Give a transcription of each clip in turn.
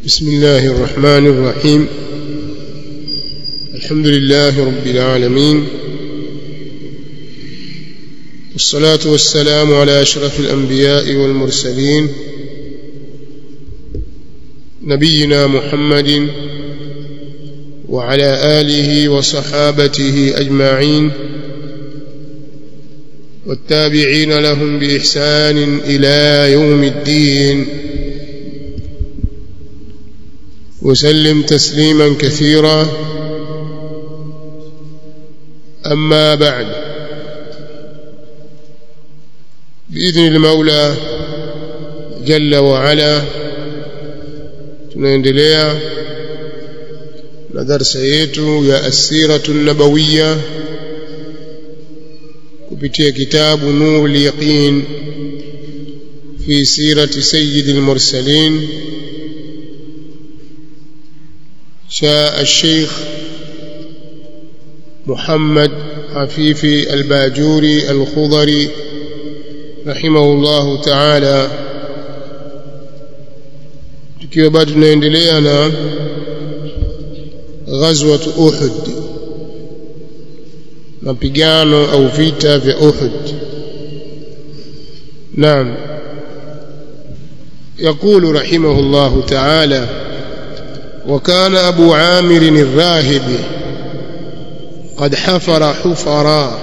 بسم الله الرحمن الرحيم الحمد لله رب العالمين والصلاة والسلام على أشرف الأنبياء والمرسلين نبينا محمد وعلى آله وصحابته أجمعين والتابعين لهم بإحسان إلى يوم الدين وسلم تسليما كثيرا أما بعد بإذن المولى جل وعلا tunaendelea na darsa yetu ya asiratu nabawiya kupitia kitabu nurul yaqin fi sirati sayyidil mursalin شاء الشيخ محمد عفيفي الباجوري الخضري رحمه الله تعالى tukiwa bado tunaendelea na ghazwat Uhud mapigano au vita vya Uhud naam يقول رحمه الله تعالى وكان أبو عامر الراهب قد حفر حفرا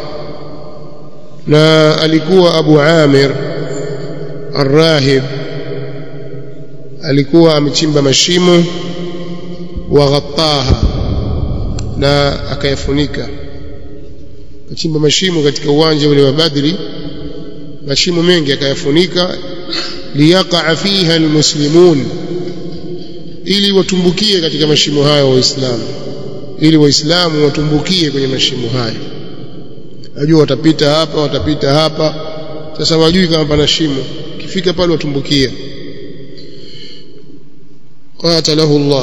na alikuwa Abu Amir Ar-Rahib alikuwa amechimba mashimo wa ghattaha na akayafunika akachimba mashimo katika uwanja ule wa Badri mashimo mengi akayafunika liyaqa fiha almuslimun ili watumbukie katika mashimo hayo waislamu ili waislamu watumbukie kwenye mashimo hayo najua watapita hapa watapita hapa sasa wajui kama pana shimo kifika pale watumbukia قاتله الله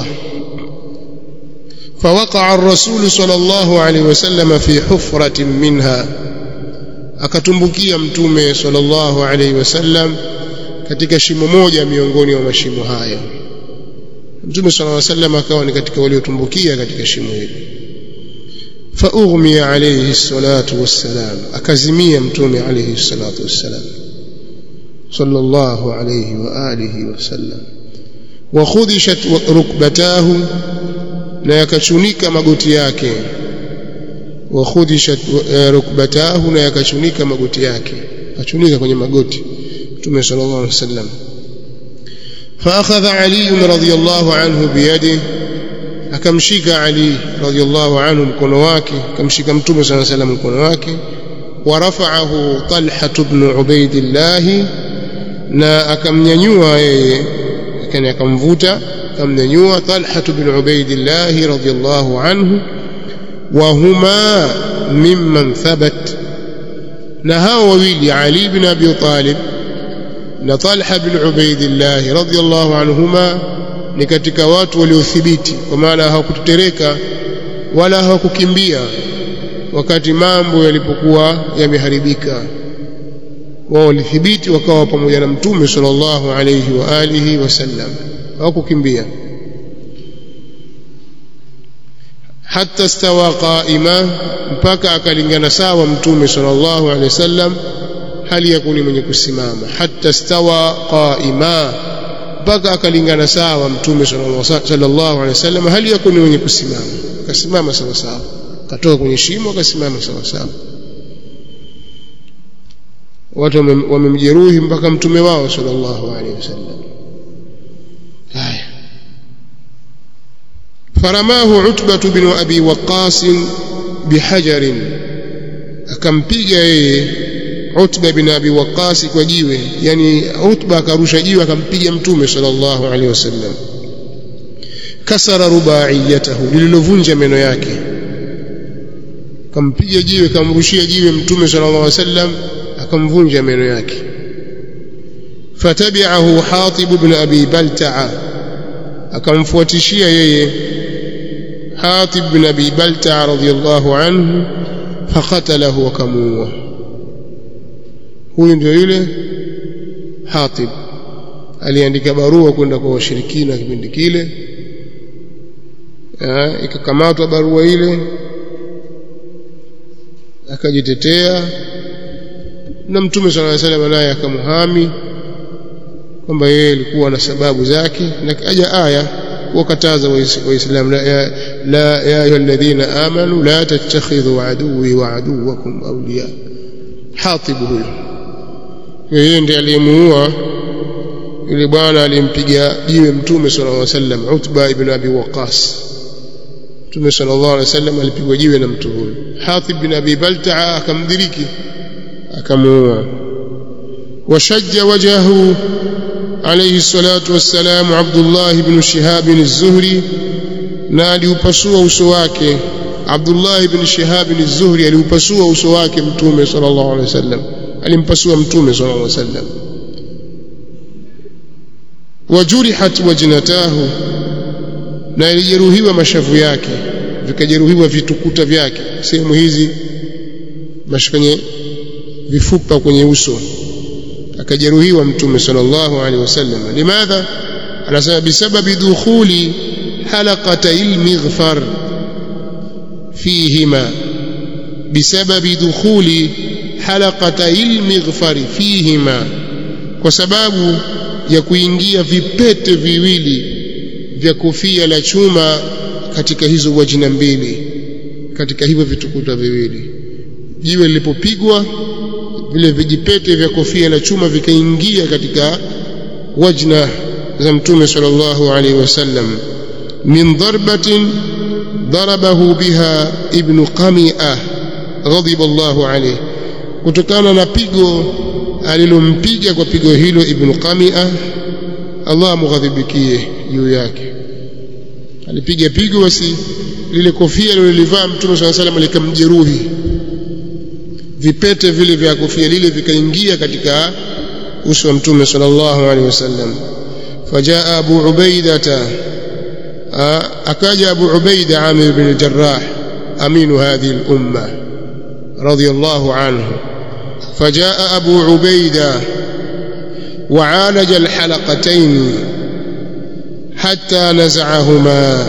فوقع الرسول صلى الله عليه وسلم في حفرة منها akatumbukia mtume sallallahu alaihi wasallam katika shimo moja miongoni mwa mashimo hayo mtume sallallahu alaihi wasallam akawa ni katika waliotumbukia katika shimo hilo فاغمي عليه الصلاه والسلام akazimia mtume عليه الصلاه والسلام صلى الله عليه واله وسلم وخدشت ركبتاه na yakachunika magoti yake wakhudishat rukbatahu na yakachunika magoti yake akachunika kwenye magoti mtume sallallahu alaihi wasallam فاخذ علي رضي الله عنه بيده akamshika Ali radhiallahu anhu mkono wake akamshika mtume صلى الله عليه وسلم mkono wake ورفعه طلحة بن عبيد الله na akamnyanyua yeye lakini akamvuta akamnyanyua Talha bin Ubaidillah radhiyallahu anhu wa huma mimman thabat na hao wawili Ali bin Abi Talib na Talha bin Ubaidillah radhiyallahu anhuma ni katika watu waliothibiti kwa maana hawakutetereka wala hawakukimbia wakati mambo yalipokuwa yameharibika wao walithibiti wakawa pamoja na mtume sallallahu alayhi wa alihi wasallam hawakukimbia hatta stawa qaima mpaka akalingana sawa mtume sallallahu alayhi wasallam hali ya kuni mwenye kusimama hatta stawa qaima mpaka akalingana sawa mtume sallallahu alayhi wasallam hali ya kuni mwenye kusimama akasimama sawa sawa katoka kwenye shimo akasimama sawa sawa watu wamemjeruhi mpaka mtume wao sallallahu alaihi wasallam haya faramahu utbatu bin abi waqas bihajarin akampiga yeye utba bin abi waqas kwa jiwe yani utba akarusha jiwe akampiga mtume sallallahu alaihi wasallam kasara rubaiyatahu lililovunja meno yake kampiga jiwe kamrushia jiwe mtume sallallahu alaihi wasallam akamvunja meno yake fatabi'ahu Hatib ibn Abi Balta'a akamfuatishia yeye Hatib ibn Abi Balta'a radhiyallahu anhu faqatalahu akamuua huyu ndio yule Hatib aliandika barua kwenda kwa washirikina kipindi kile ikakamatwa barua ile akajitetea na mtume sallallahu alaihi wasallam naye akamhami kwamba yeye alikuwa na sababu zake na kaja aya kuwakataza waislamu la ya la ya ayyuhalladhina amanu la tattakhidhu aduwwi wa aduwwakum awliya hatib huyo yeye ndiye aliyemuua yule bwana alimpiga jiwe mtume sallallahu alaihi wasallam Utba ibn Abi Waqqas mtume sallallahu alaihi wasallam alipigwa jiwe na mtu huyo Hatib bin Abi Balta'a akamdiriki akamuua washajja wajhahu alayhi salatu wassalam Abdullah ibn Shihab az-Zuhri na aliupasua uso wake Abdullah ibn Shihab az-Zuhri aliupasua uso wake mtume sallallahu alaihi wasallam alimpasua mtume sallallahu alaihi wasallam wajurihat wajnatahu na ilijeruhiwa mashavu yake vikajeruhiwa vitukuta vyake sehemu hizi kwenye vifupa kwenye uso akajeruhiwa mtume sallallahu alaihi wasallam limadha anasema bisababi dukhuli halaqatay almighfar fihima bisababi dukhuli halaqatay almighfar fihima kwa sababu ya kuingia vipete viwili vya kofia la chuma katika hizo wajina mbili katika hivyo vitukuta viwili jiwe lilipopigwa vile vijipete vya kofia la chuma vikaingia katika wajna za mtume sallallahu alaihi wasallam min darbatin darabahu biha ibn qami'ah ghadiba Allahu alayhi kutokana na pigo alilompiga kwa pigo hilo ibn qami'ah Allah amghadhibikie juu yake alipiga pigo basi lile kofia lilolivaa mtume swalla salam likamjeruhi vipete vile vya kofia lile vikaingia katika uso wa mtume sallallahu alaihi wasallam fajaa abu ubaidata akaja abu ubaida amir bin jarrah aminu hadhihi al-umma radiyallahu anhu فجاء أبو عبيدة وعالج الحلقتين حتى نزعهما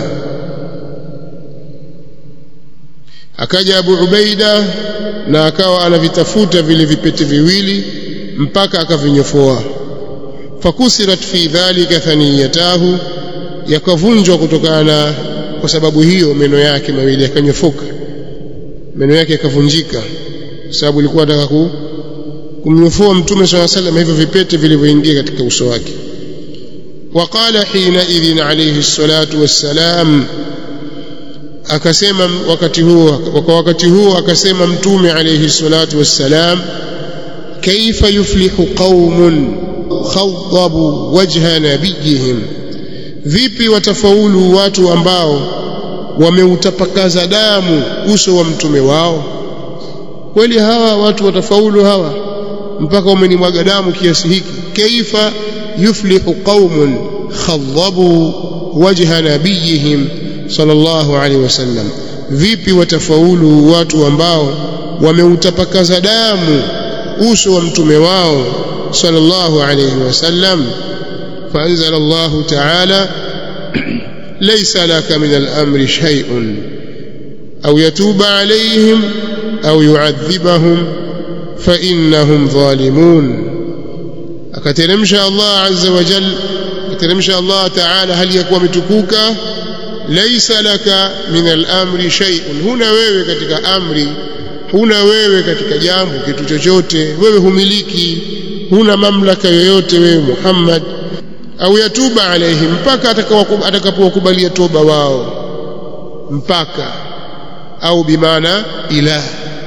akaja Abu Ubaida na akawa anavitafuta vile vipete viwili mpaka akavinyofoa fakusirat fi dhalika thaniyatahu yakavunjwa kutokana kwa sababu hiyo meno yake mawili yakanyofoka meno yake yakavunjika sababu ilikuwa anataka ku kumnyofoa mtume swalla sallam hivyo vipete vilivyoingia katika uso wake وقال حينئذ عليه الصلاة والسلام akasema wakati huo kwa wakati huo akasema mtume alayhi salatu wassalam kaifa yuflihu qaumun khawdabu wajha nabiyihim vipi watafaulu watu ambao wameutapakaza damu uso wa mtume wao kweli hawa watu watafaulu hawa mpaka wamenimwaga damu kiasi hiki kaifa yuflihu qaumun khadhabu wajha nabiyihim sallallahu alaihi wasallam vipi watafaulu watu ambao wameutapakaza damu uso wa mtume wao sallallahu alaihi wasallam فأنزل الله تعالى ليس لك من الأمر شيء أو يتوب عليهم أو يعذبهم فإنهم ظالمون akateremsha Allah azza wa jal akateremsha Allah ta'ala hali ya kuwa mtukuka laisa laka min al-amri shay'un huna wewe katika amri huna wewe katika jambo kitu chochote wewe humiliki huna mamlaka yoyote wewe Muhammad au yatuba alaihim mpaka atakapowakubalia toba wao mpaka au bimaana ilah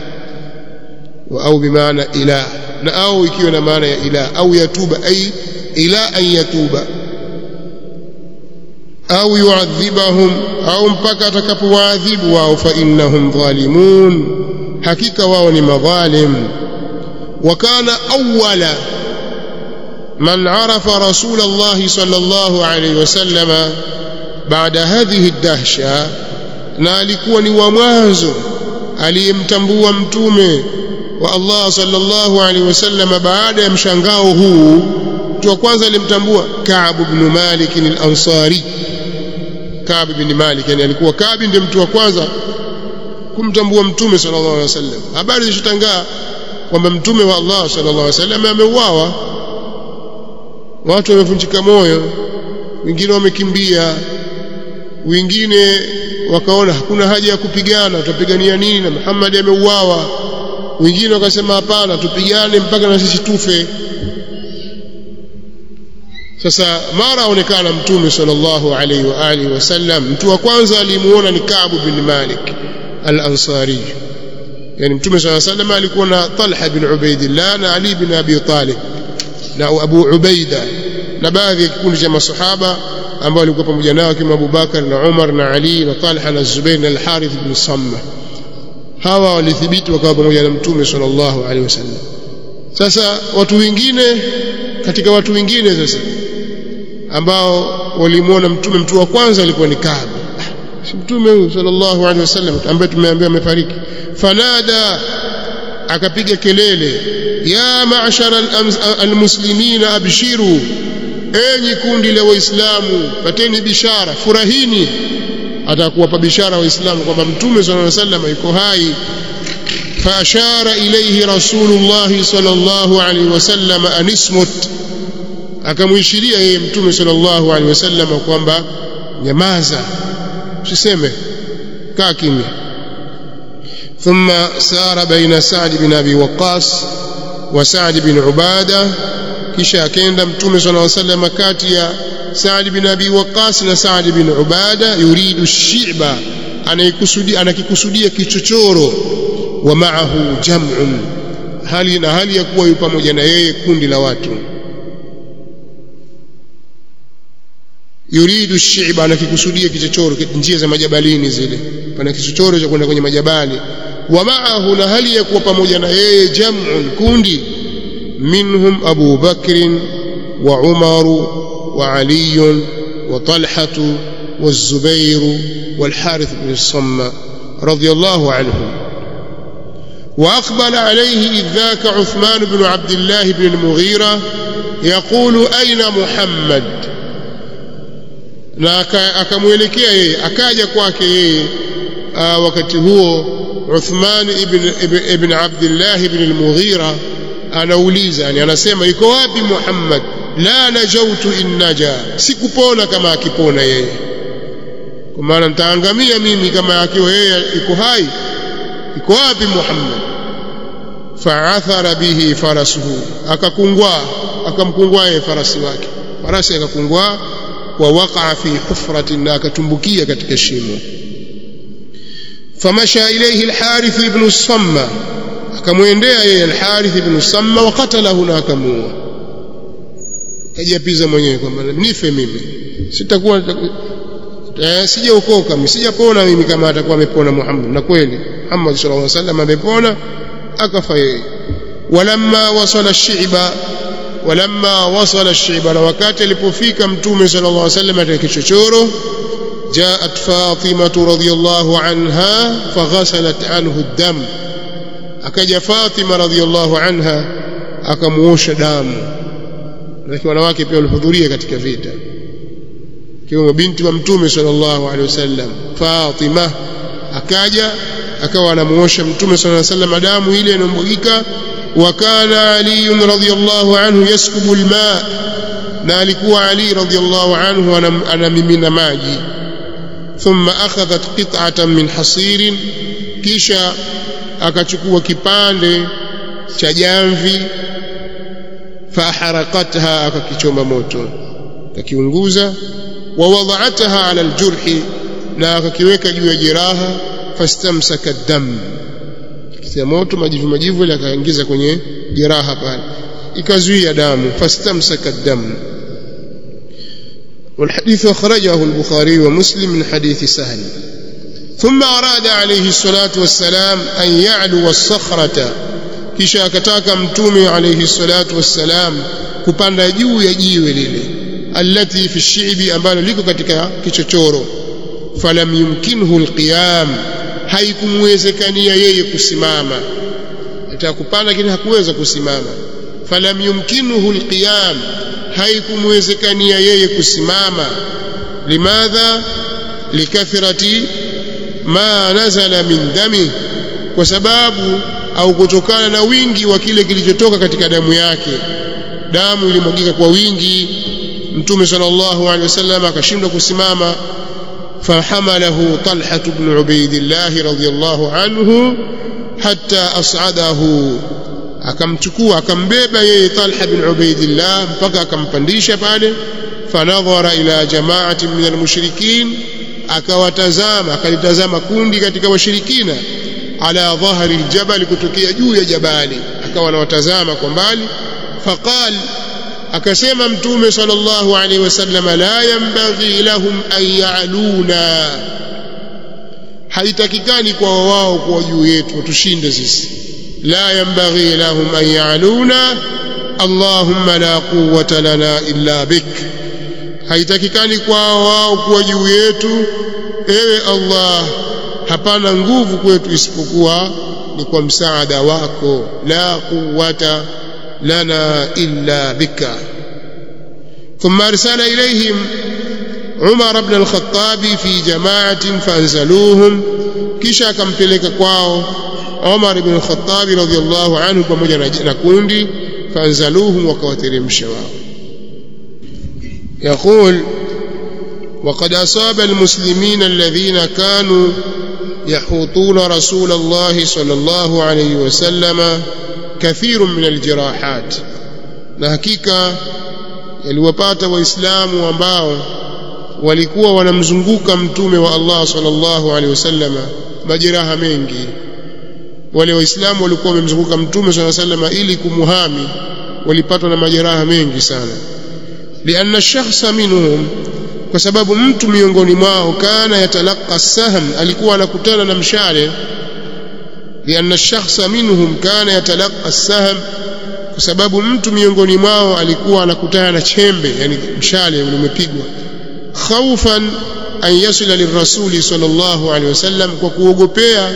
au bimaana ilah na au ikiwa na maana ya ilah au yatuba ay ila an yatuba au yuadhibahum au mpaka atakapowaadhibu wao fa innahum dhalimun hakika wao ni madhalim wa kana awwala man arafa rasul Allah sallallahu alayhi wasallama baada hadhihi ad-dahsha na alikuwa ni wa mwanzo aliyemtambua mtume wa Allah sallallahu alaihi wasallam baada ya mshangao huu mtu wa kwanza alimtambua Ka'b ibn Malik al-Ansari Ka'b ibn Malik yani alikuwa Ka'b ndiye mtu wa kwanza kumtambua mtume sallallahu alaihi wasallam habari zishatangaa kwamba mtume wa Allah sallallahu alaihi wasallam ameuawa watu wamevunjika moyo wengine wamekimbia wengine wakaona hakuna haja ya kupigana tutapigania nini na Muhammad ameuawa wengine wakasema hapana tupigane mpaka na sisi tufe sasa mara aonekana mtume sallallahu alaihi wa alihi wasallam mtu wa kwanza alimuona ni Ka'b bin Malik al-Ansari yani mtume sallallahu alaihi wasallam alikuwa na Talha bin Ubaidillah na Ali bin Abi Talib na Abu Ubaida na baadhi ya kikundi cha masahaba ambao walikuwa pamoja nao kama Abu Bakar na Umar na Ali na Talha na Zubair na Al-Harith bin Samma hawa walithibiti wakawa pamoja na mtume sallallahu alaihi wasallam sasa watu wengine katika watu wengine sasa ambao walimuona mtume mtu wa kwanza alikuwa ni Kaab si mtume huyu sallallahu alaihi wasallam ambaye tumeambiwa amefariki fanada akapiga kelele ya ma'shara almuslimina abshiru enyi kundi la waislamu pateni bishara furahini atakuwapa bishara waislamu kwamba mtume sallallahu alaihi wasallam yuko hai فأشار إليه رسول الله صلى الله عليه وسلم أن اسمت akamwishiria yeye mtume sallallahu alaihi wasallam kwamba nyamaza usiseme kaa kimya thumma sara baina Sa'd bin Abi Waqqas wa Sa'd bin Ubada kisha akaenda mtume sallallahu alaihi wasallam kati ya Sa'd bin Abi Waqqas na Sa'd bin Ubada yuridu shi'ba anayekusudia anakikusudia kichochoro wa ma'ahu jam'un hali na hali ya kuwa yupo pamoja na yeye kundi la watu yuridu shi'ba anakikusudia kichochoro njia za majabalini zile pana kichochoro cha kwenda kwenye majabali wa ma'ahu na hali ya kuwa pamoja na yeye jam'un kundi minhum Abu Bakr wa Umar wa Ali wa Talha wa Zubair wal Harith bin Samma radiyallahu anhum وأقبل عليه إذ ذاك عثمان بن عبد الله بن المغيرة يقول أين محمد na akamwelekea yeye akaja kwake yeye wakati huo Uthman ibn, ibn, ibn Abdullah ibn al-Mughira anauliza yani anasema iko wapi Muhammad la najautu in naja sikupona kama akipona yeye kwa maana nitaangamia mimi kama akiwa yeye iko hai iko wapi Muhammad fa'athara bihi farasuhu akakungwa akamkungwa yeye farasi wake farasi akakungwa wa waqa fi hufratin na akatumbukia katika shimo famasha ilayhi al-harith ibn samma akamwendea yeye al-harith ibn samma wa qatalahu na akamuua kajiapiza mwenyewe kwamba nife mimi sitakuwa eh, sijaokoka mimi sijapona mimi kama atakuwa amepona Muhammad na kweli Muhammad sallallahu alaihi wasallam amepona akafa yeye walamma wasala shi'ba walamma wasala shi'ba na wakati alipofika mtume sallallahu alaihi wasallam katika kichochoro جاءت فاطمة رضي الله عنها فغسلت عنه الدم akaja Fatima radhiallahu anha akamuosha damu lakini wanawake pia walihudhuria katika vita kiwemo binti wa mtume sallallahu alaihi wasallam Fatima akaja akawa anamuosha mtume sallallahu alaihi wasallam damu ile inambugika wa kana Ali radhiyallahu anhu yaskubu alma na alikuwa Ali radhiyallahu anhu anamimina maji thumma akhadhat qit'atan min hasirin kisha akachukua kipande cha jamvi faharakatha akakichoma moto akakiunguza wa wada'ataha ala aljurhi na akakiweka juu ya jeraha fastamsaka dam kitia moto majivu majivu ile akaingiza kwenye jeraha pale ikazuia damu fastamsaka dam والحديث أخرجه البخاري ومسلم من حديث سهل ثم أراد عليه الصلاة والسلام أن يعلو الصخرة kisha akataka mtume alayhi salatu wassalam kupanda juu ya jiwe lile allati fi shi'bi ambalo liko katika kichochoro falam yumkinhu alqiyam haikumwezekania yeye kusimama ataka kupanda lakini hakuweza kusimama falam yumkinhu alqiyam haikumwezekania yeye kusimama limadha likathrati ma nazala min dami kwa sababu au kutokana na wingi wa kile kilichotoka katika damu yake damu ilimwagika kwa wingi mtume sallallahu alaihi wasallam akashindwa kusimama فحمله طلحة بن عبيد الله رضي الله عنه حتى أصعده akamchukua akambeba yeye Talha bin Ubaidillah mpaka akampandisha pale fanadhara ila jama'ati min almushrikin akawatazama akalitazama kundi katika washirikina ala dhahri aljabal kutokea juu ya jabali akawa anawatazama kwa mbali faqal akasema mtume sallallahu alaihi wasallam la yanbaghi lahum an ya'luna haitakikani kwa wao kuwa juu yetu watushinde sisi la yanbaghi lahum an ya'luna allahumma la quwwata lana illa bik haitakikani kwa wao kuwa juu yetu ewe allah hapana nguvu kwetu isipokuwa ni kwa msaada wako la quwwata لنا إلا بك ثم أرسل إليهم عمر بن الخطاب في جماعة فأنزلوهم كشا كم تلك كواو عمر بن الخطاب رضي الله عنه pamoja na kundi فأنزلوهم وكوترمش wao يقول وقد أصاب المسلمين الذين كانوا يحوطون رسول الله صلى الله عليه وسلم كثير من الجراحات na hakika yaliwapata waislamu ambao walikuwa wanamzunguka mtume wa Allah sallallahu alaihi wasallam majeraha mengi wale waislamu walikuwa wamemzunguka mtume sallallahu alaihi wasallam ili kumuhami walipatwa na majeraha mengi sana lianna ash-shakhsa minhum kwa sababu mtu miongoni mwao kana yatalaqa sahm alikuwa anakutana na mshale لأن الشخص منهم كان يتلقى السهم kwa sababu mtu miongoni mwao alikuwa anakutana na chembe yani mshale umepigwa khaufan an yasila lirrasuli sallallahu alaihi wasallam kwa kuogopea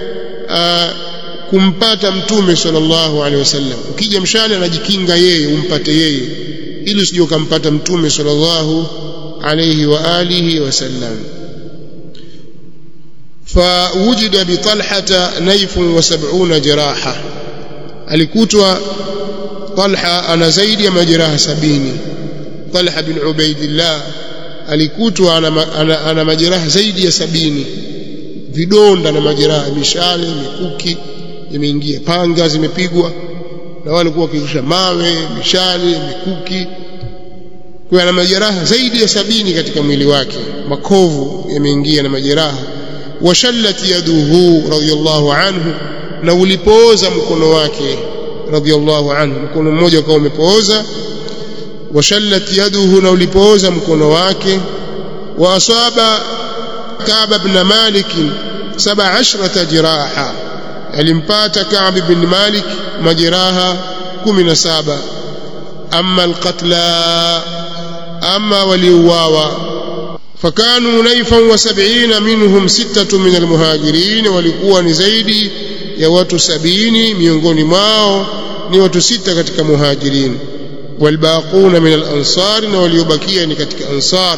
kumpata mtume sallallahu alaihi wasallam ukija mshale anajikinga yeye umpate yeye ili usije ukampata mtume sallallahu alaihi wa alihi wasallam فوجد بطلحة نيف وسبعون جراحة alikutwa Talha ana zaidi ya majeraha sabini Talha bin Ubaidillah alikutwa ana, ana, ana majeraha zaidi ya sabini vidonda na majeraha mishale mikuki imeingia panga zimepigwa na wale walikuwa wakirusha mawe mishale mikuki kwa ana majeraha zaidi ya sabini katika mwili wake makovu yameingia na majeraha washallat yaduhu radiyallahu anhu na ulipooza mkono wake radiyallahu anhu mkono mmoja ukawa umepooza washallat yaduhu na ulipooza mkono wake wa asaba Ka'b ibn Malik 17 jiraha alimpata Ka'b ibn Malik majeraha 17 amma alqatla amma waliuawa فكانوا نيفا وسبعين منهم ستة من المهاجرين walikuwa ni zaidi ya watu sabini miongoni mwao ni watu sita katika muhajirin والباقون من الأنصار waliobakia ni katika ansar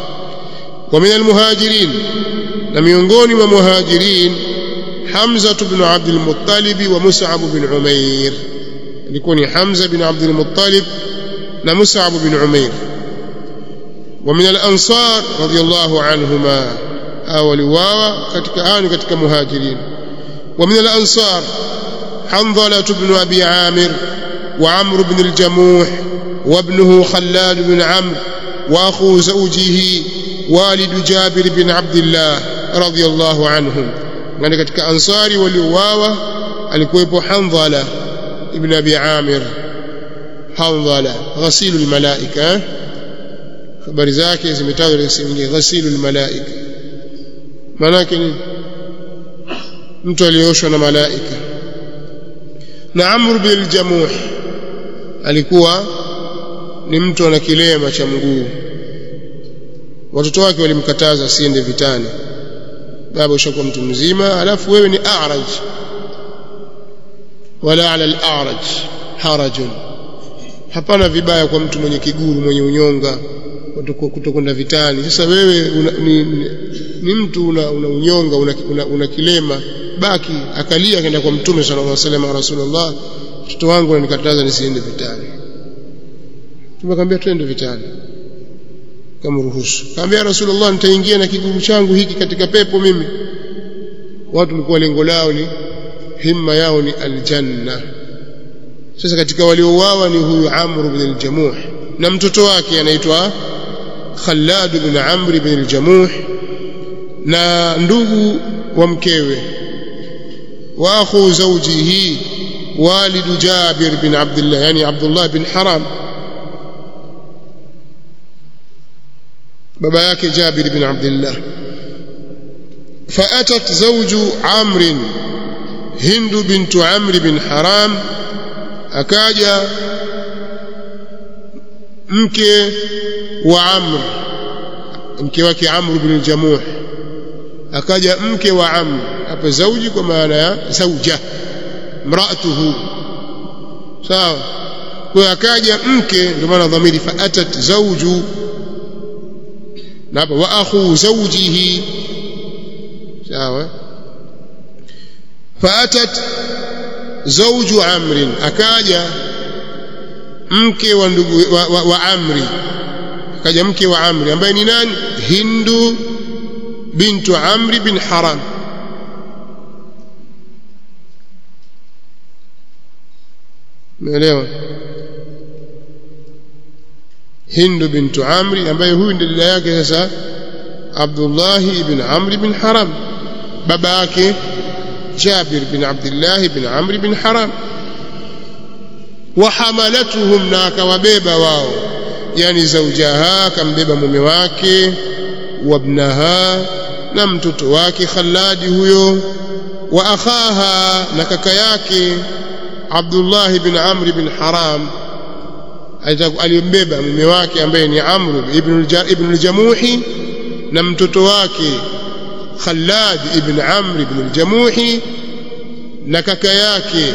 ومن المهاجرين na miongoni mwa muhajirin Hamza ibn Abd al-Muttalib wa Mus'ab bin Umair alikuwa ni Hamza bin Abd al-Muttalib na Mus'ab bin Umair ومن الأنصار رضي الله عنهما أو لواوا katika آن katika muhajirin ومن الأنصار حنظلة بن أبي عامر وعمرو بن الجموح وابنه خلاد بن عمرو وأخو زوجه والد جابر بن عبد الله رضي الله عنهم يعني katika ansari waliuawa alikuwepo Hanzala ibn Abi Amir Hanzala ghasilu almalaika habari zake zimetajwa katika sehemu nyingine ghasilu almalaika maana yake ni mtu aliyeoshwa na malaika na Amr bin al-Jamuh alikuwa ni mtu ana kilema cha mguu watoto wake walimkataza asiende vitani baba ushakuwa mtu mzima alafu wewe ni a'raj wala ala al-a'raj harajun hapana vibaya kwa mtu mwenye kiguru mwenye unyonga kutokwenda vitani sasa wewe una, ni, ni, ni mtu una, una unyonga una, una, una kilema baki akalia akaenda kwa mtume sallallahu alaihi wasallam rasulullah mtoto wangu ananikataza nisiende vitani tumekwambia twende vitani kamruhusu kaambia rasulullah nitaingia na kiguru changu hiki katika pepo mimi watu walikuwa lengo lao ni himma yao ni aljanna sasa katika waliouawa ni huyu Amr ibn al-Jamuh na mtoto wake anaitwa Khallad ibn Amr ibn al-Jamuh na ndugu wa mkewe wa akhu zawjihi walid Jabir bin Abdullah yani Abdullah bin Haram baba yake Jabir bin Abdullah فأتت زوج عمرو هند بنت عمرو بن حرام akaja mke wa Amr mke wake Amr bin Jamuh akaja mke wa Amr hapa zauji kwa maana ya zauja mraatuhu sawa kwa akaja mke ndio maana dhamiri faatat zauju na hapa wa akhu zawjihi sawa faatat zawju amrin akaja mke wa ndugu wa, wa, wa amri akaja mke wa amri ambaye ni nani hindu bintu amri bin haram umeelewa hindu bintu amri ambaye huyu ndiye dada yake sasa abdullah ibn amri bin haram baba yake جابر بن عبد الله بن عمرو بن حرام وحملتهم ناك وبيبا واو يعني زوجها كم بيبا mume wake وابنها na mtoto wake Khalladi huyo wa akhaha na kaka yake Abdullah ibn Amr ibn Haram alimbeba mume wake ambaye ni Amr ibn ibn al-Jamuhi na mtoto wake Khallad ibn Amr ibn al-Jamuhi na kaka yake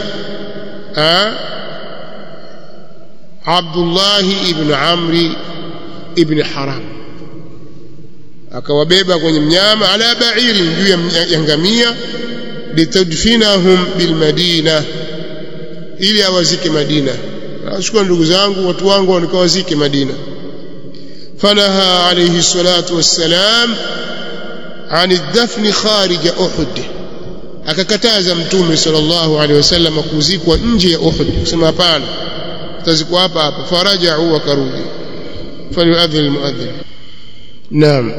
Abdullah ibn Amr ibn Haram akawabeba kwenye mnyama ala ba'iri juu ya ngamia litadfinahum bilmadina ili awazike Madina ashukua ndugu zangu watu wangu wanikawazike Madina fanaha alayhi salatu wassalam عن الدفن خارج أحد akakataza mtume sallallahu alaihi wasallam kuzikwa nje ya Uhud kusema hapana tazikwa hapa hapa farajau wakarudi falyuadhin almuadhin naam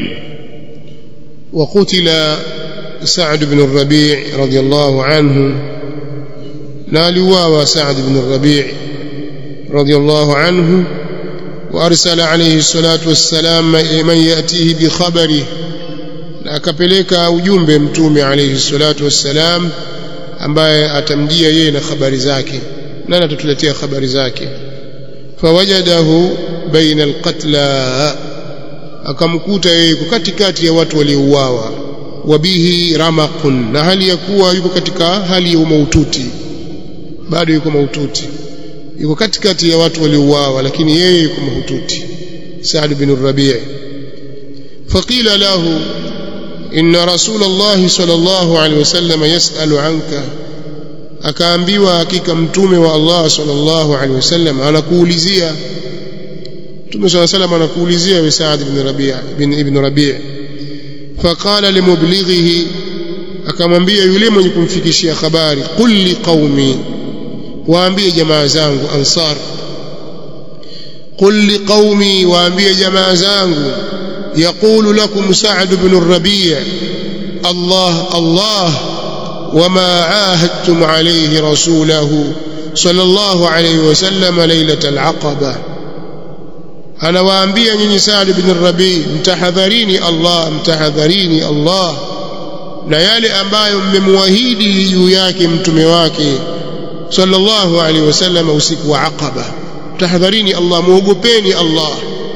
وقتل سعد بن الربيع رضي الله عنه نالوا سعد بن الربيع رضي الله عنه وأرسل عليه الصلاة والسلام من يأتيه بخبره na akapeleka ujumbe mtume alayhi salatu wassalam ambaye atamjia yeye na habari zake nani atatuletea habari zake fawajadahu baina alqatla akamkuta yeye yuko katikati ya watu waliouawa wabihi ramaqun na hali ya kuwa yuko katika hali ya maututi bado yuko maututi yuko katikati ya watu waliouawa lakini yeye yuko mahututi Saad bin Rabi' faqila lahu إن رسول الله صلى الله عليه وسلم يسأل عنك akaambiwa hakika mtume wa Allah sallallahu alaihi wasallam anakuulizia mtume sallallahu alaihi wasallam anakuulizia we Saad ibn Rabi' ibn ibn Rabi' faqala limublighihi akamwambia yule mwenye kumfikishia habari qul li qaumi waambie jamaa zangu ansar qul li qaumi waambie jamaa zangu يقول لكم سعد بن الربيع الله الله وما عاهدتم عليه رسوله صلى الله عليه وسلم ليلة العقبة أنا وأنبيا نيني سعد بن الربيع متحذريني الله mtahadharini Allah na yale ambayo mmemwahidi juu yake mtume wake sallallahu alaihi wasallam usiku wa Aqaba tahadharini Allah muogopeni Allah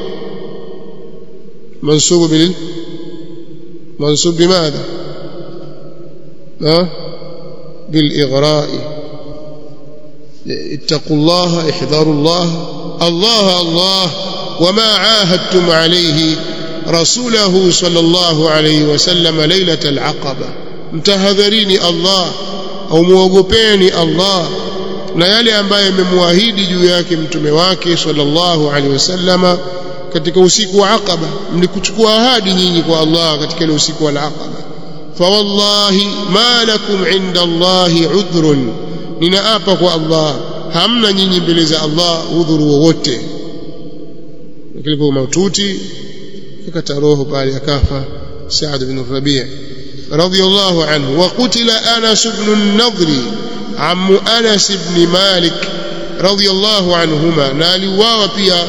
منصوب بال منصوب بماذا ها بالإغراء ittaqullaha ihdharullah Allah Allah wama ahadtum alayhi rasulahu sallallahu alayhi wasallam lailatal aqaba mtahadharini Allah au muogopeni Allah na yale ambayo amemwahidi juu yake mtume wake sallallahu alaihi wasallama katika usiku wa Aqaba mlikuchukua ahadi nyinyi kwa Allah katika ile usiku wa Aqaba fa wallahi ma lakum inda Allahi udhrun ninaapa kwa Allah hamna nyinyi mbele za Allah udhuru wowote kilipo maututi akata roho pale akafa Saad bin Rabi' radiyallahu anhu wa qutila Anas ibn an-Nadri عم أنس بن مالك رضي الله عنهما نالي وابيا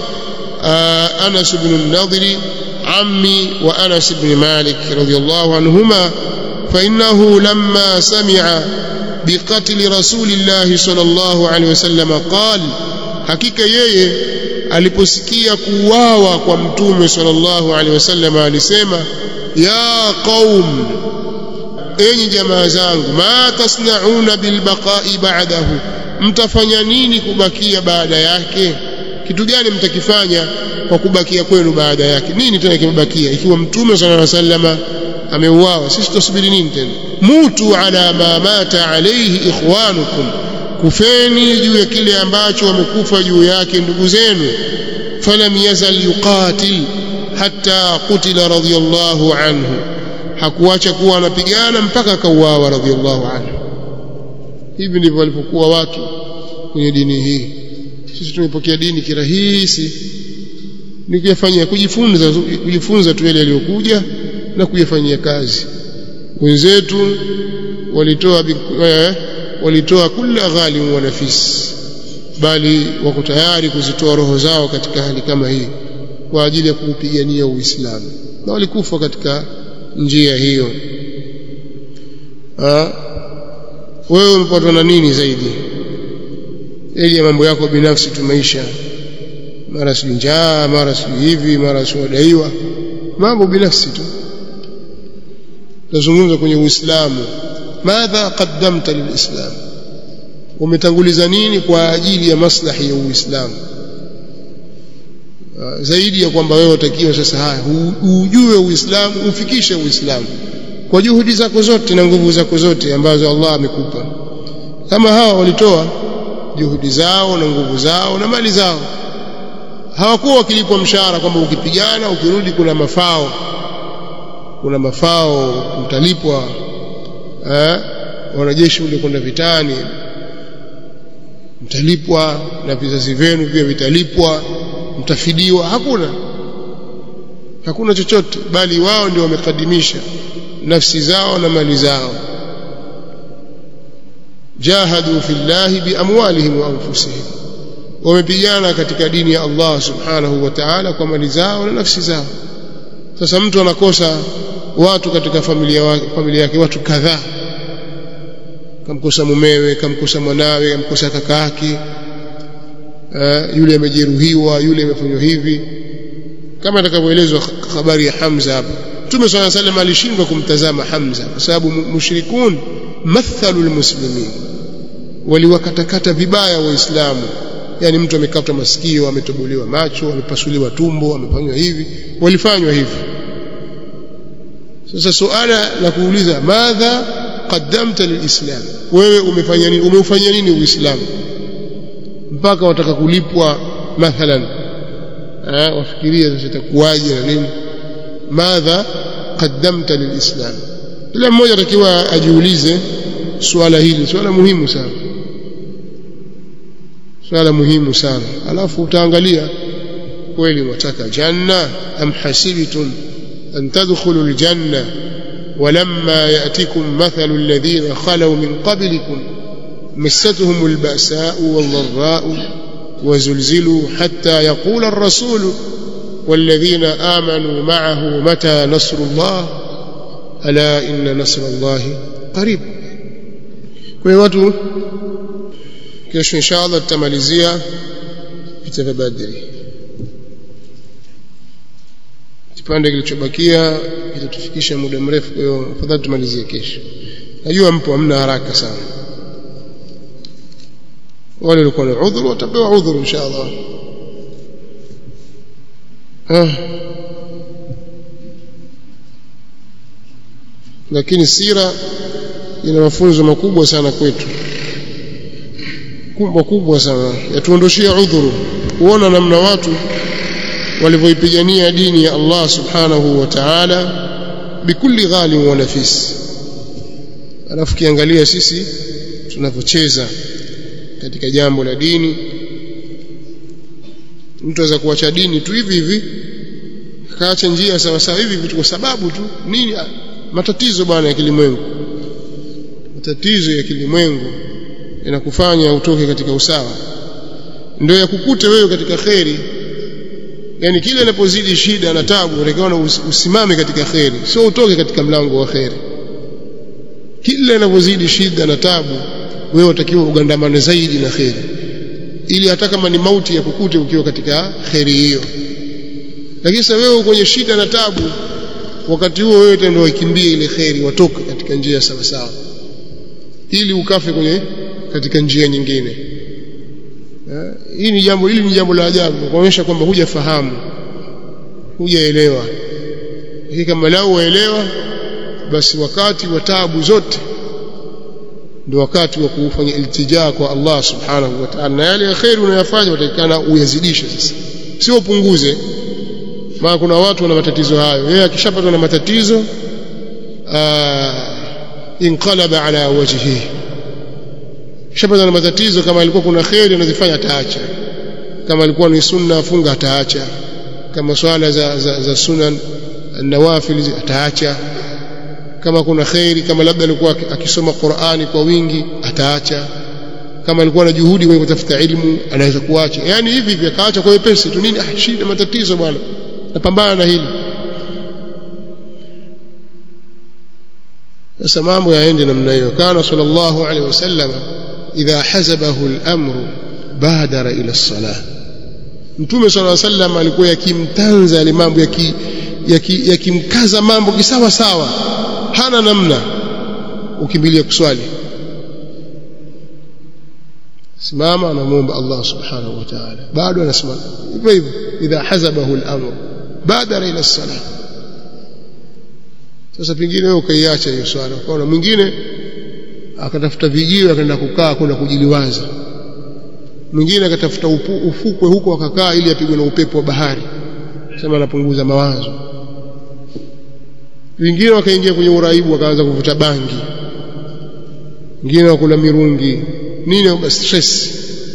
أنس بن النضر عمي وأنس بن مالك رضي الله عنهما فإنه لما سمع بقتل رسول الله صلى الله عليه وسلم قال hakika yeye aliposikia kuuawa kwa mtume sallallahu alaihi wasallam alisema ya qaum enyi jamaa zangu ma tasnauna bilbaqai ba'dahu mtafanya nini kubakia baada yake kitu gani mtakifanya kwa kubakia kwenu baada yake nini tena kimebakia ikiwa mtume sallallahu alaihi wasallam ameuawa sisi tusubiri nini tena mutu ala ma mata alayhi ikhwanukum kufeni juu ya kile ambacho wamekufa juu yake ndugu zenu falam yazal yuqatil hatta qutila radiyallahu anhu hakuacha kuwa anapigana mpaka akauawa radhiallahu anhu hivi ndivyo walipokuwa watu kwenye dini hii sisi tumepokea dini kirahisi ni kuyafanyia kujifunza kujifunza tu yale yaliyokuja na kuyafanyia kazi wenzetu walitoa eh, walitoa kila ghalim wa nafis bali wako tayari kuzitoa roho zao katika hali kama hii kwa ajili ya kuupigania Uislamu na walikufa katika njia hiyo ha? wewe umepatwa na nini zaidi ili ya mambo yako binafsi tu maisha mara si njaa mara si hivi mara si wadaiwa mambo binafsi tu tazungumza kwenye uislamu madha qaddamta lilislam umetanguliza nini kwa ajili ya maslahi ya uislamu zaidi ya kwamba wewe utakiwa sasa haya ujue uislamu ufikishe uislamu kwa juhudi zako zote na nguvu zako zote ambazo Allah amekupa kama hawa walitoa juhudi zao na nguvu zao na mali zao hawakuwa wakilipwa mshahara kwamba ukipigana ukirudi kuna mafao kuna mafao utalipwa eh wanajeshi ule kwenda vitani mtalipwa na vizazi vyenu pia vitalipwa mtafidiwa hakuna hakuna chochote bali wao ndio wamekadimisha nafsi zao na mali zao jahadu fillahi biamwalihim wa anfusihim wamepigana katika dini ya Allah subhanahu wa ta'ala kwa mali zao na nafsi zao sasa mtu anakosa watu katika familia wake familia yake watu kadhaa kamkosa mumewe kamkosa mwanawe kamkosa kaka yake uh, yule amejeruhiwa yule amefanywa hivi kama atakavyoelezwa habari ya Hamza hapa Mtume swalla salam alishindwa kumtazama Hamza kwa sababu mushrikun mathalu almuslimin waliwakatakata vibaya waislamu yani mtu amekatwa masikio ametobolewa macho amepasuliwa tumbo amefanywa hivi walifanywa hivi sasa suala la kuuliza madha qaddamta lilislam wewe umefanya nini umeufanyia nini uislamu mpaka wataka kulipwa mathalan eh wafikiria sasa itakuwaje na nini madha qaddamta lilislam kila mmoja atakiwa ajiulize swala hili swala muhimu sana swala muhimu sana alafu utaangalia kweli wataka janna am hasibtum an tadkhulu aljanna ولما يأتكم مثل الذين خلوا من قبلكم مستهم البأساء والضراء وزلزلوا حتى يقول الرسول والذين آمنوا معه متى نصر الله ألا إن نصر الله قريب kwa watu kesho inshallah tutamalizia vita vya Badri kipande kilichobakia kitatufikisha muda mrefu kwa hiyo afadhali tumalizie kesho najua mpo hamna haraka sana wale walikuwa na udhuru watapewa udhuru insha Allah ah. lakini sira ina mafunzo makubwa sana kwetu kubwa kubwa sana yatuondoshia udhuru kuona namna watu walivyoipigania dini ya Allah subhanahu wa ta'ala bikulli ghalim wa nafis alafu kiangalia sisi tunavyocheza katika jambo la dini mtu aweza kuacha dini tu hivi hivi akaacha njia sawa sawa hivi hivi kwa sababu tu nini matatizo bwana ya kilimwengu matatizo ya kilimwengu yanakufanya utoke katika usawa ndio yakukute wewe katika kheri yani kile inapozidi shida na tabu unakiona usimame katika kheri sio utoke katika mlango wa kheri kile inapozidi shida na tabu wewe utakiwa ugandamane zaidi na kheri ili hata kama ni mauti ya kukute ukiwa katika kheri hiyo lakini sasa wewe kwenye shida na tabu wakati huo wewe ndio wakimbie ile kheri watoke katika njia sawa sawa ili ukafe kwenye katika njia nyingine hii ni jambo hili ni jambo la ajabu kuonyesha kwamba hujafahamu hujaelewa hii kama lao waelewa basi wakati wa taabu zote ndio wakati wa kufanya iltijaa kwa Allah subhanahu wa ta'ala na yale ya khair unayofanya utakikana uyazidishe sasa sio upunguze maana kuna watu wana matatizo hayo yeye akishapatwa na matatizo inqalaba ala wajhihi kishapatwa na matatizo kama alikuwa kuna khairi anazifanya ataacha kama alikuwa ni sunna afunga ataacha kama swala za, za, za sunan nawafil ataacha kama kuna khairi kama labda alikuwa akisoma Qur'ani kwa wingi ataacha kama alikuwa na juhudi kwenye kutafuta ilmu anaweza kuacha yani hivi hivi akaacha kwa wepesi tu nini ah shida matatizo bwana napambana na hili sasa mambo yaende namna hiyo kana sallallahu alaihi wasallam idha hazabahu al-amru badara ila as-salah mtume sallallahu alaihi wasallam alikuwa yakimtanza ile mambo yakimkaza mambo kisawa sawa hana namna ukimbilia kuswali simama anamuomba Allah subhanahu wa ta'ala bado anasimama hivyo hivyo idha hazabahu al-amr badara ila as-salah sasa pingine wewe ukaiacha hiyo swala ukaona mwingine akatafuta vijiwe akaenda kukaa kwenda kujiliwaza mwingine akatafuta ufukwe huko akakaa ili apigwe na upepo wa bahari sema anapunguza mawazo wengine wakaingia kwenye uraibu wakaanza kuvuta bangi wengine wakula mirungi nini stress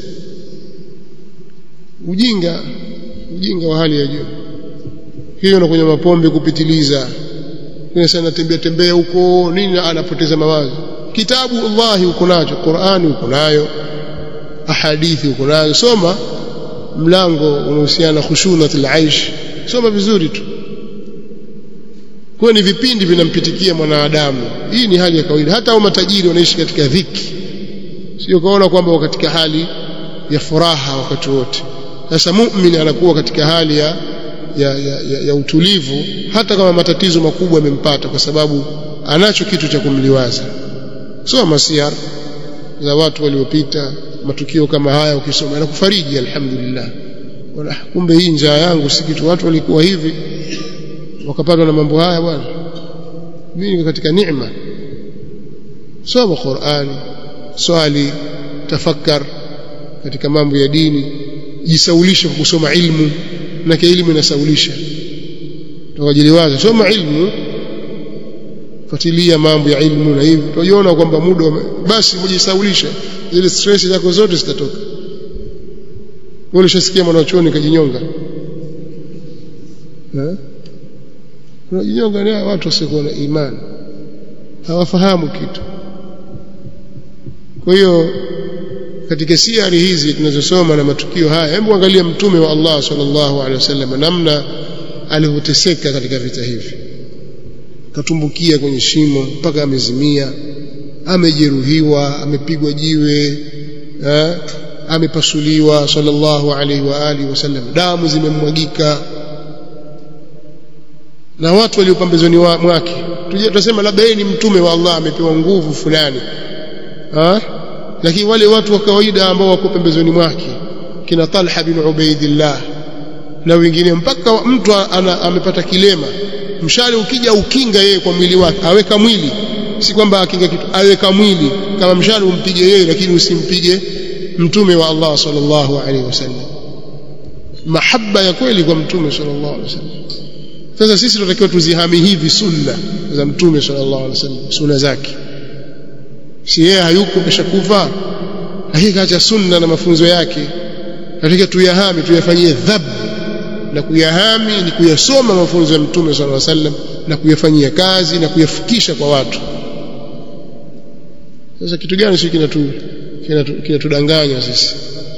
ujinga ujinga wa hali ya juu hiyo na kwenye mapombe kupitiliza kuna sana tembea tembea huko nini anapoteza mawazo kitabu Allah uko nacho Qur'ani uko nayo ahadithi uko nayo soma mlango unahusiana na khushunatul aish soma vizuri tu kwa ni vipindi vinampitikia mwanadamu hii ni hali ya kawaida hata au matajiri wanaishi katika dhiki sio kaona kwamba katika hali ya furaha wakati wote sasa muumini anakuwa katika hali ya ya, ya, ya, ya utulivu hata kama matatizo makubwa yamempata kwa sababu anacho kitu cha kumliwaza sio masiar za watu waliopita matukio kama haya ukisoma yanakufariji alhamdulillah wala kumbe hii njaa yangu si kitu watu walikuwa hivi wakapatwa na mambo haya bwana mimi katika neema soma Qur'ani swali tafakkar katika mambo ya dini jisaulishe kwa kusoma ilmu na elimu inasaulisha tukajiliwaza soma ilmu fuatilia mambo ya ilmu na hivi utajiona kwamba muda basi mjisaulisha zile stress zako zote zitatoka wewe ulishasikia mwanachuoni kajinyonga eh unajinyonga ni watu wasiokuwa na imani hawafahamu kitu kwa hiyo katika siari hizi tunazosoma na matukio haya hebu angalia mtume wa Allah sallallahu alaihi wasallam namna alivyoteseka katika vita hivi katumbukia kwenye shimo mpaka amezimia amejeruhiwa amepigwa jiwe eh, amepasuliwa sallallahu alaihi wa alihi wasallam damu zimemwagika na watu walio pambezoni mwake tuje tutasema labda yeye ni mtume wa Allah amepewa nguvu fulani ha? lakini wale watu wa kawaida ambao wako pembezoni mwake kina Talha bin Ubaidillah na wengine mpaka mtu ana, amepata kilema mshale ukija ukinga yeye kwa mwili wake aweka mwili si kwamba akinga kitu aweka mwili kama mshale umpige yeye lakini usimpige mtume wa Allah sallallahu alaihi wasallam mahaba ya kweli kwa mtume sallallahu alaihi wasallam sasa sisi tunatakiwa tuzihami hivi sunna za mtume sallallahu alaihi wasallam sunna zake si yeye hayuko keshakufa lakini kaacha sunna na mafunzo yake katika tuyahami tuyafanyie dhab na kuyahami ni kuyasoma mafunzo ya mtume sallallahu alaihi wasallam na kuyafanyia kazi na kuyafikisha kwa watu sasa kitu gani sisi kinatu kinatudanganya kina sisi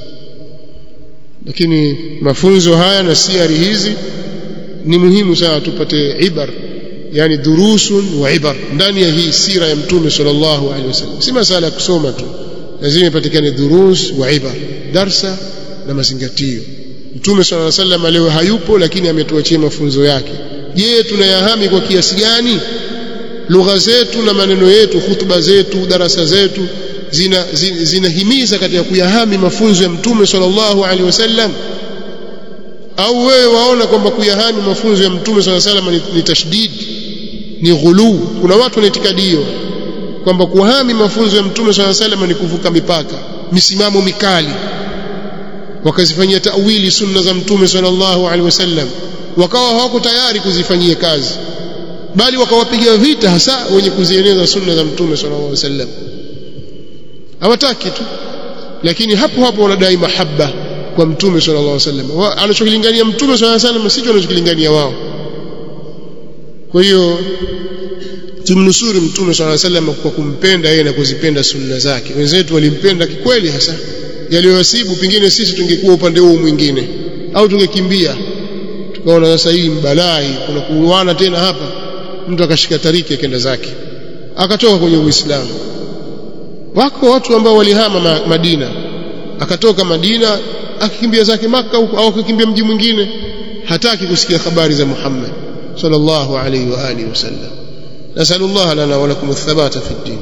lakini mafunzo haya na siari hizi ni muhimu sana tupate ibar yani durusun wa ibar ndani ya hii sira ya mtume sallallahu alaihi wasallam si masala ya kusoma tu lazima ipatikane durus wa ibar darsa na mazingatio mtume sallallahu alaihi wasallam leo hayupo lakini ametuachia mafunzo yake je tunayahami kwa kiasi gani lugha zetu na maneno yetu hutuba zetu darasa zetu zinahimiza zina, zina katika kuyahami mafunzo ya mtume sallallahu alaihi wasallam au wewe waona kwamba kuyahami mafunzo ya mtume sallallahu alaihi wasallam ni, ni tashdid ni ghuluu kuna watu wana itikadi hiyo kwamba kuhami mafunzo ya mtume sallallahu alaihi wasallam ni kuvuka mipaka misimamo mikali wakazifanyia tawili sunna za mtume sallallahu alaihi wasallam wakawa hawako tayari kuzifanyia kazi bali wakawapiga vita hasa wenye kuzieneza sunna za mtume sallallahu alaihi wasallam hawataki tu lakini hapo hapo wanadai mahaba kwa mtume sallallahu alaihi wasallam anachokilingania mtume sallallahu alaihi wasallam sicho anachokilingania wao kwa hiyo tumnusuru mtume sallallahu alaihi wasallam kwa kumpenda yeye na kuzipenda sunna zake wenzetu walimpenda kikweli hasa yaliyowasibu pengine sisi tungekuwa upande huu mwingine au tungekimbia tukaona sasa hii mbalai kuna kuuana tena hapa mtu akashika tariki akaenda zake akatoka kwenye uislamu wako watu ambao walihama ma, Madina akatoka Madina akikimbia zake maka huko au akikimbia mji mwingine hataki kusikia habari za Muhammad sallallahu alayhi wa alihi wasallam nasallallahu lana wa lakum athabata fi din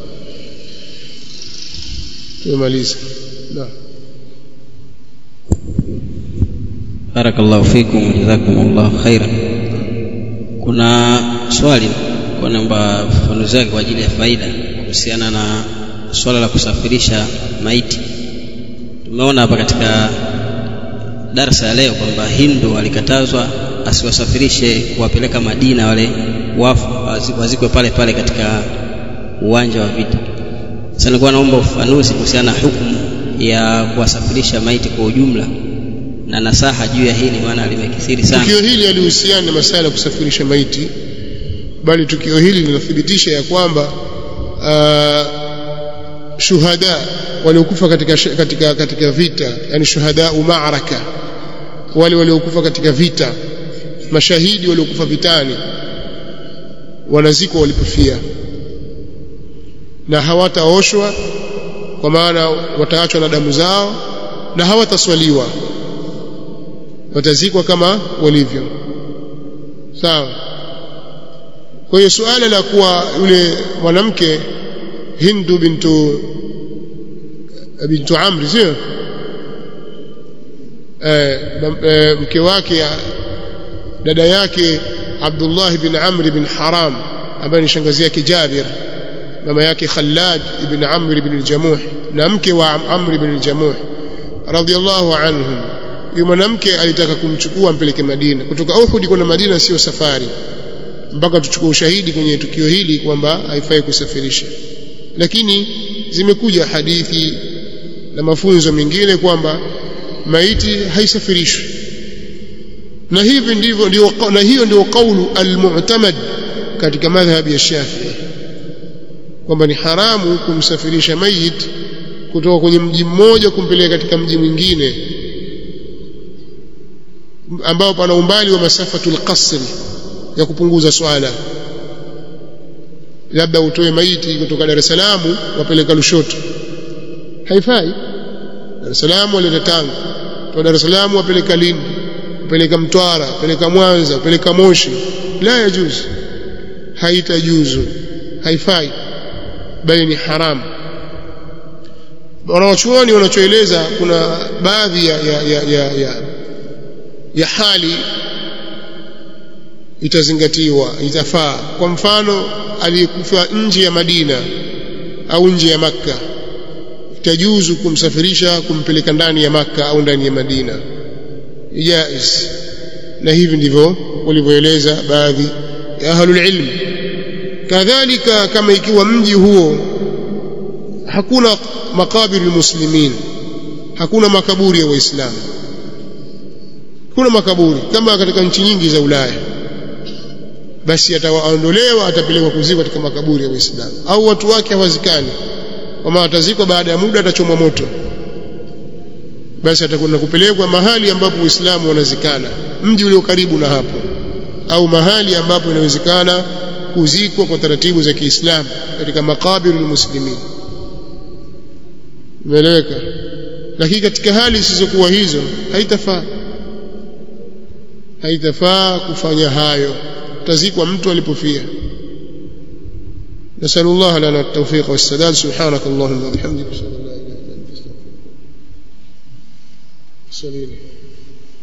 tumaliza naam barakallahu fikum jazakumullahu khairan kuna swali kwa namba fafanuzi wake kwa ajili ya faida kuhusiana na swala la kusafirisha maiti tumeona hapa katika darsa ya leo kwamba hindu alikatazwa asiwasafirishe kuwapeleka madina wale wafu wazikwe pale pale katika uwanja wa vita sasa nilikuwa naomba ufafanuzi kuhusiana na hukumu ya kuwasafirisha maiti kwa ujumla na nasaha juu ya hili maana limekithiri sana tukio hili halihusiani na masala ya kusafirisha maiti bali tukio hili linathibitisha ya kwamba uh, shuhada waliokufa katika, katika, katika vita yani shuhada maaraka wale waliokufa katika vita mashahidi waliokufa vitani wanazikwa walipofia na hawataoshwa kwa maana wataachwa na damu zao na hawataswaliwa watazikwa kama walivyo sawa kwa hiyo suala la kuwa yule mwanamke Hindu bintu bintu Amri sio eh, eh, mke wake dada yake Abdullah bin Amr bin Haram ambaye ni shangazi yake Jabir mama yake Khallad ibn Amr ibn al-Jamuh na mke wa Amr ibn al-Jamuh radiyallahu anhum yule mwanamke alitaka kumchukua ampeleke Madina kutoka Uhud kwenda Madina sio safari mpaka tuchukue ushahidi kwenye tukio hili kwamba haifai kusafirisha lakini zimekuja hadithi na mafunzo mengine kwamba maiti haisafirishwi na hivi ndivyo ndio na hiyo ndio kaulu almu'tamad katika madhhabi ya Shafi'i kwamba ni haramu kumsafirisha mayit kutoka kwenye mji mmoja kumpeleka katika mji mwingine ambao pana umbali wa masafatul qasri ya kupunguza swala labda utoe maiti kutoka Dar es Salaam wapeleka Lushoto haifai Dar es Salaam waleta Tanga kutoka Dar es Salaam wapeleka Lindi wapeleka Mtwara wapeleka Mwanza wapeleka Moshi la yajuzu haitajuzu haifai bali ni haramu wanawachuoni wanachoeleza kuna baadhi ya, ya, ya, ya, ya, ya hali itazingatiwa itafaa kwa mfano aliyekufa nje ya Madina au nje ya Makka itajuzu kumsafirisha kumpeleka ndani ya Makka au ndani ya Madina jaiz na hivi ndivyo walivyoeleza baadhi ya ahlul ilm kadhalika kama ikiwa mji huo hakuna makabiri muslimin hakuna makaburi ya waislamu kuna makaburi kama katika nchi nyingi za Ulaya basi atawaondolewa atapelekwa kuzikwa katika makaburi ya waislamu au watu wake hawazikani kama atazikwa baada ya muda atachomwa moto basi atakwenda kupelekwa mahali ambapo waislamu wanazikana mji ulio karibu na hapo au mahali ambapo inawezekana kuzikwa kwa taratibu za Kiislamu katika makabiru muslimin umeeleweka lakini katika hali zisizokuwa hizo haitafaa haitafaa kufanya hayo tazikwa mtu alipofia نسأل الله لنا التوفيق والسداد سبحانك اللهم وبحمدك أشهد أن لا إله إلا أنت أستغفرك